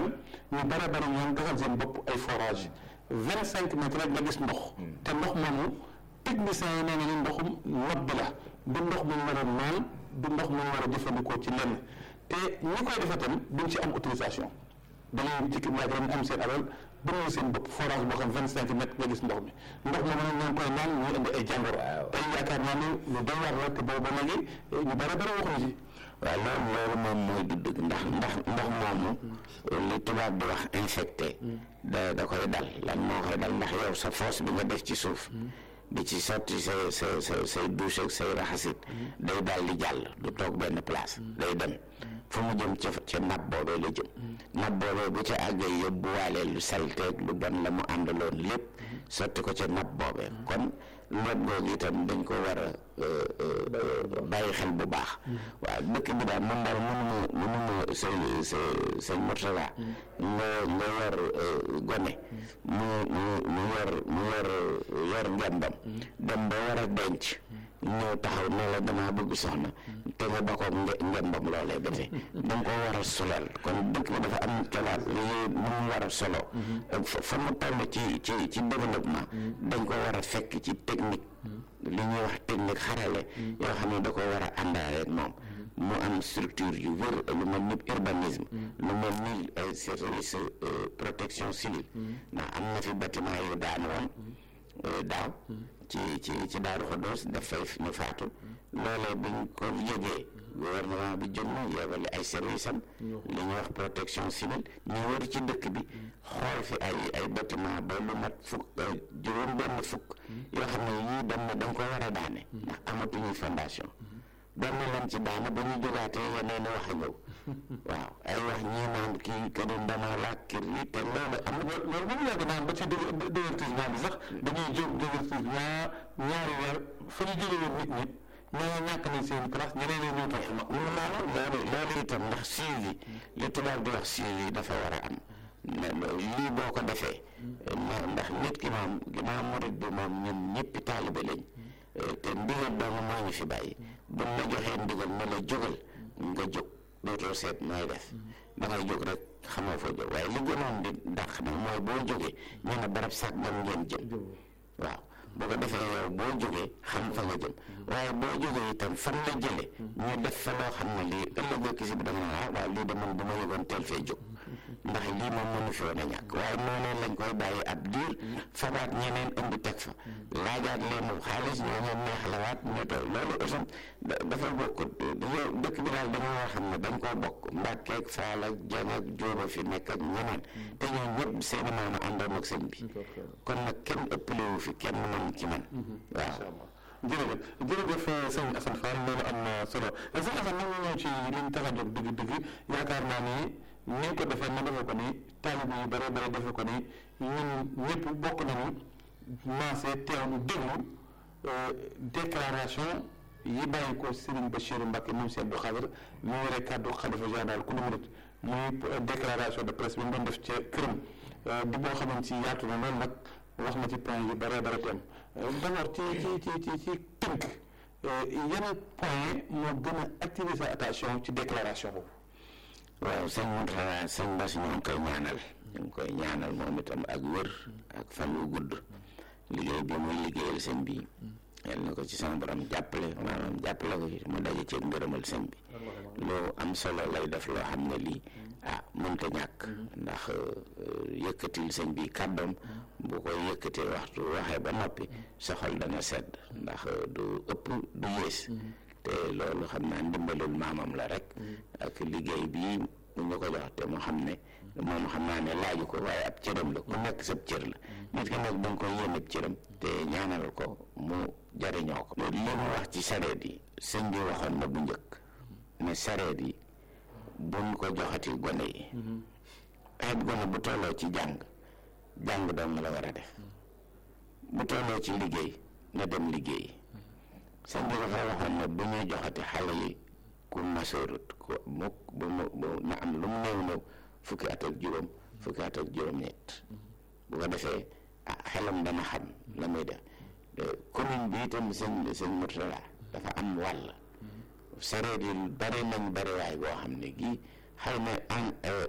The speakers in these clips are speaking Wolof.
ren ñu bare bare ñoom gasal seen bopp ay forage vingt cinq mètres rek nga gis ndox te ndox moomu technicien yi nee nañu ndoxum nob bi la du ndox mu war a naan du ndox mu war a jëfandikoo ci lenn te ñi koy defee tam duñ ci am autorisation dañuy jikki laaj rek am seen alal bënal seen bopp forage boo xam vingt cinq mètres nga gis ndox mi ndox moomu nag ñoo ngi koy naan ñuy indi ay jàngoro tey yaakaar naa ne lu doy waar la te boobu ba léegi ñu bare bare waxuñu ci waaw loolu loolu moom mooy du dëgg ndax ndax ndox moomu li tubaab di wax infecté da da koy dal lan moo koy dal ndax yow sa fosse bi nga def ci suuf di ci sotti say sa sa say douche ak say raxasit day dal di jàll du toog benn place day dem fu mu jëm ca ca napp boobee la jëm napp boobee bu ca àggee yóbbuwaale lu salteeg lu bon la mu àndaloon lépp sotti ko ca napp boobee kon noot googu itam dañ ko war a bàyyi xel bu baax waaw dëkk bi daal man daal mënuma mënuma say sa say Mourtala nga nga yor gone mu mu mu yor mu yor yor ngembam dem ba war a denc ñëw taxaw ne la damaa bëgg soxna te nga ba ko ngembam loolee ba tey da nga ko war a solal kon dëkk bi dafa am colaat li mu war a solo fa mu toll ci ci ci développement dañ ko war a fekk ci technique li ñuy wax technique xarale yoo xam ne da ko war a àndaale ak moom mu am structure yu wër lu mel ni urbanisme lu mel ni service protection civile ndax am na fi bâtiment yu daan woon daaw ci ci ci Daaru Xudoos dafay ñu faatu loolee buñ ko yëgee gouvernement bi jóg na yebale ay service am li ñuy wax protection civile ñu wër ci dëkk bi xool fi ay ay bâtiment ba lu mat fukk juróom benn fukk yoo xam ne yii dem na dañ ko war a daane ndax amatuñuy fondation benn lañ ci daane ba ñu jógaatee yeneen wax a ñëw waaw ay wax ñii naan kii këram dama laaj kër yi te loolu am na loolu moom yàgg naan ba ci divertissement bi sax dañuy jóg divertissement ñaari weer fa ñu jóge woon nit ñi ñoo ñàkk nañ seen place ñeneen ñoo ñëw topp ma loolu loolu loolu itam ndax suivi li tubaab di wax suivi dafa war a am lii boo ko defee ndax nit ki moom ginnaaw murit bi moom ñun ñëppi taalibe lañ te ndigal dong moo ñu fi bàyyi buñ la joxee ndigal ne la jógal nga jóg dootoo seet nooy def da ngay jóg rek xamoo foo jóg waaye li gënoon di dàq nag mooy boo jógee ñu ne barab sax dem ngeen jëm waaw boo ko defee yow boo jógee xam fa nga jëm waaye boo jógee itam fan la jële ñu def fa loo xam ne lii ëllëg ak si bi da nga ah waaw lii de man bu ma yëgoon teel fee jóg ndax lii moom mënu fi woon a ñàkk waaye noonu lañ koy bàyyi ab diir fabaat ñeneen indi teg fa laajaat leen xaalis ñoo ñoom neexalawaat ñu toog loolu itam dafa bokk dañoo dëkk bi daal dañoo war a xam ne dañ koo bokk mbàkkeeg faal ak jang ak jóoba fi nekk ak ñeneen te ñoo ñëpp seeni maama àndoon ak sëñ bi kon nag kenn ëppalewu fi kenn mën ci man waaw jërëjëf jërëjëf sëñ Assane Fall loolu am na solo sëñ Assane nag ñu ñëw ci liñ tax a jóg dëgg-dëgg yaakaar naa ni ni ko defee ma defee ko ni taalibe yu bare bare defee ko ni ñun ñëpp bokk nañu maase teewlu déglu déclaration yi bàyyi ko Serigne Bachirou Mbacké moom Cheikh Abdou Khadre mu yore kàddu xalifa général ku nu murit muy déclaration de presse bi mu doon def ca këram di boo xamante ci yaatu na loolu nag wax na ci point yu bare bare tem d'abord ci ci ci ci ci tënk yan point moo gën a attirer sa attention ci déclaration boobu waaw sëñ Mountakha sëñ Bass ñoo ngi koy ñaanal ñu ngi koy ñaanal moom itam ak wér ak fan wu gudd liggéey bi muy liggéeyal sëñ bi yal na ko ci sama borom jàppale maanaam jàppale ko ci mu daje ci ngërëmal sëñ bi lu am solo lay def loo xam ne lii ah mënta ñàkk ndax yëkkatil sëñ bi kàddoom bu koy yëkkatee waxtu waxee ba noppi sa xol dana sedd ndax du ëpp du yées te loolu xam naa ndimbalul maamam la rek ak liggéey bii mu ñu ko jox te mu xam ne moom xam naa ne laaju ko waaye ab cëram la ku nekk sab cër la nit ki nag da nga koy yéen ab cëram te ñaanal ko mu jariñoo ko li mu wax ci sareet yi sëñ bi waxoon na bu njëkk ne sareet yi buñ ko joxati gone yi xeet gone bu tolloo ci jàng jàng doon la war a def bu tolloo ci liggéey na dem liggéey sëñ bi dafa waxoon ne bu ñuy joxati xale yi ku masoorut ku mukk bu mu na am lu mu néew néew fukki at ak juróom fukki at ak juróom-ñett bu ko defee ah xelam dana xam la muy def commune bi itam sëñ sëñ Mourtala dafa am wàll sareet yi bare nañ bare waay goo xam ne gii xëy na en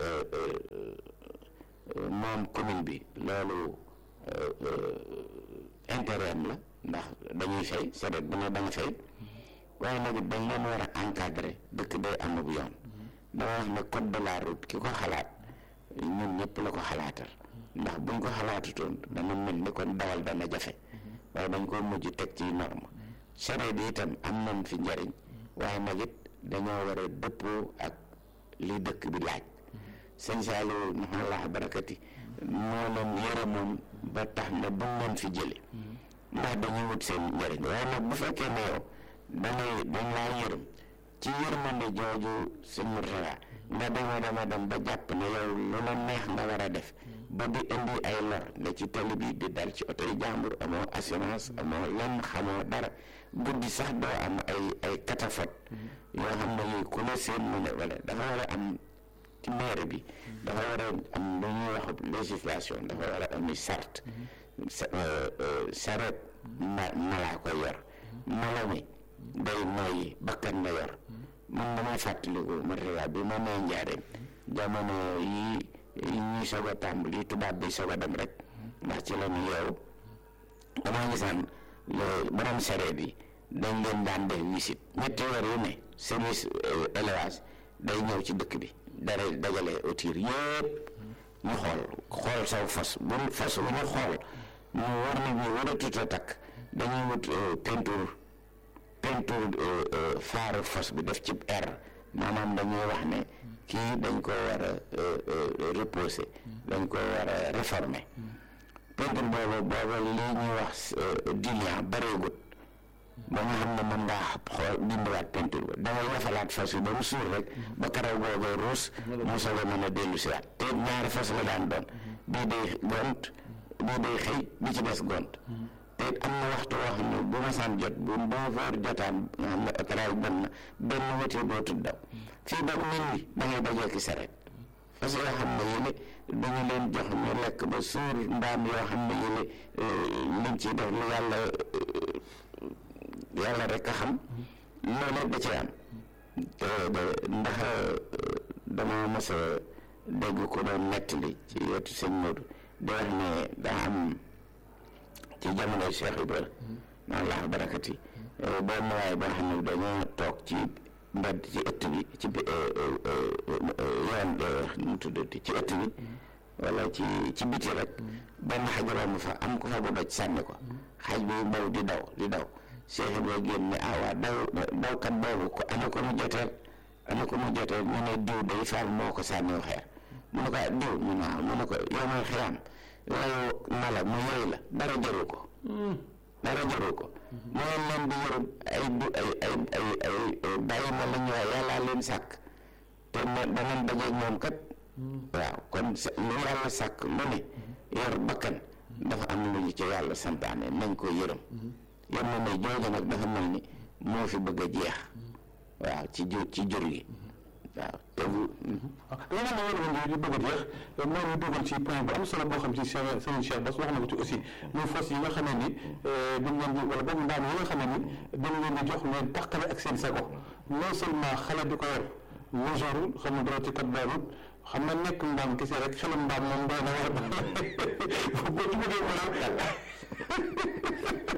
moom commune bi loolu intérêt am la ndax dañuy fay saret bu ne da nga fay waaye nag dañ leen war a encadrer dëkk day am bu yoon dama wax ne code de la route ki ko xalaat ñun ñëpp la ko xalaatal ndax buñ ko xalaatutoon dana mel ni kon dawal dana jafe waaye dañ ko mujj teg ci norme saret yi itam am nañ fi njariñ waaye nag it dañoo war a dëppoo ak li dëkk bi laaj sëñ Saliou maxallah barakati moo leen yërëmoon ba tax ne bu leen fi jële ndax dañuy wut seen njëriñ waaye nag bu fekkee ne yow dangay dañ laa yërëm ci yërmande jooju sëñ Mourtala nga dema dama dem ba jàpp ne yow lu la neex nga war a def ba di indi ay lor nga ci tali bi di dal ci oto yi jàmbur amoo assurance amoo lenn xamoo dara guddi sax doo am ay ay catafot yoo xam ne yooyu ku la seen mu ne wala dafa war a am ci maire bi dafa war a am lu ñuy wax législation dafa war a am sart saret ma malaa ko yor mala mi day nooyi bakkan la yor man damay fàttaliku matériel bi ma nee njaareem jamono yi yi ñuy soog a tàmbali tubaab bi soog a dem rek ndax ci la ñu yeewu damaa gisaan borom sareet yi dañ leen daan def visite ñetti weer yu ne service élevage day ñëw ci dëkk bi dara dajale autir yëpp ñu xool xool saw fas bu fas bu ñu xool ñu war na ñu war a tuta takk dañuy wut peinture peinture faaru fas bi def ci air maanaam dañuy wax ne kii dañ ko war a reposer dañ ko war a réformer peinture boobu boobu lii ñuy wax diluant bareegut ba nga xam ne mën ngaa xool dindiwaat peinture ba dangay yafalaat fas yi ba mu suur rek ba karaw googee ruus mu soog a mën a dellu si waat te ñaari fas la daan doon bii day gont bii day xëy bi ci des gont te am na waxtu woo xam ne bu ma saan jot bu neuf heures jotaan nga xam ne éclairage bon na benn wëti dootul daw fii ba nit ñi da ngay dajee ki saret parce que yoo xam ne yële dañu leen jox ñu lekk ba suur mbaam yoo xam ne yële liñ ciy def lu yàlla yàlla rek a xam loolu da ci am te ndax dama mos a dégg ko doon nettali ci wetu sëñ Modou di wax ne daa am ci jamonoy Cheikh Ibrahima maa laax barakati benn waay boo xam ne dañoo toog ci mbedd ci ëtt bi ci yoon nu mu tuddati ci ëtt bi wala ci ci biti rek benn xaj romb fa am ko fa bu doj sànni ko xaj bi daw di daw di daw Cheikh Ibrahima génn ne ah waa daw dawkat boobu ko ana ko mu joteel ana ko mu joteel ñu ne diw day faal moo ko sànniw xeer mu ne ko diw mu ne waaw mu ne ko yow mooy xiyam yooyu mala mu yooyu la dara jaru ko dara jaru ko mooy leen di yërëm ay du ay ay ay ay bàyyi ma la ñu wax yàllaa leen sàkk te ne danañ dajeeg moom kat waaw kon lu yàlla sàkk lu ne yor bakkan dafa am lu ñu ci yàlla santaane nañ ko yërëm yër na ne jooju nag dafa mel ni moo fi bëgg a jeex waaw ci jur ci jur gi waaw te bu waaw li nga xam ne di bëgg a jeex moo ñu dugal ci point bu am solo boo xam ci Cheikh Serigne Cheikh Bass wax na ko ci aussi muy fas yi nga xam ne ni dañ leen di wala boobu ndaan yi nga xam ne ni dañ leen di jox leen tàqale ak seen sago non seulement xale di ko yor majorul xam nga dara ci kat daanut xam nga nekk mbaam kese rek xelum mbaam moom doy na war boo ci bëggee wala loolu moom boo ko déggee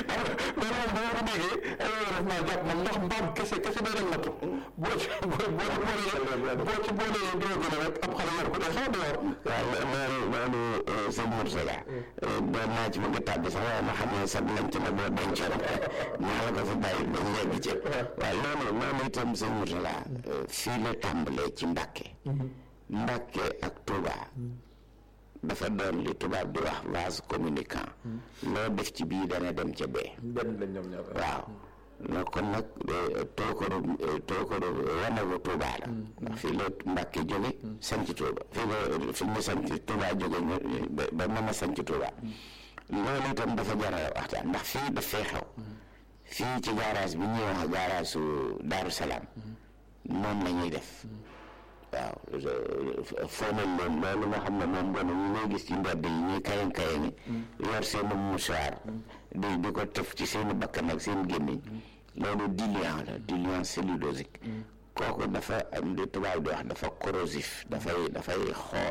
daf naa jàpp man ndax mbaam kese kese day dem nattu boo ci boo ci boolee boo ci boolee doo gën a rek ab xale yor ko day xaw a door waaw loolu loolu sëñ Mourtala doon naa ci bëgg a tàbbi sax waaye ma xam ne sax lañ ci la boo dencoon maa la ko fa bàyyi ba ñu yegg ci waaw loolu loolu itam sëñ Mourtala fii la tàmbalee ci Mbàkke Mbàkke ak Touba dafa doon li tubaab di wax vase communicant loo def ci bii dana dem ca bee benn lañ ñoom ñaar waaw la kon nag tookaru tookaru wanagu Touba la ndax fii la Mbàkke jóge sanc Touba fii la fi mu sanc Touba jóge ba mën a sanc Touba loolu itam dafa jar a waxtaan ndax fii daf fee xew fii ci garage bi ñuy wax garage su Daaru Salaam moom la ñuy def waaw foonal leen loolu nga xam ne moom gone ñu lay gis ci mbedd yi ñuy kayan kayan yi yor seen mouchoir di di ko tëf ci seen bakkan ak seen gémmiñ loolu diluant la diluant cellulosique kooku dafa am di tubaab di wax dafa corrosif dafay dafay xoo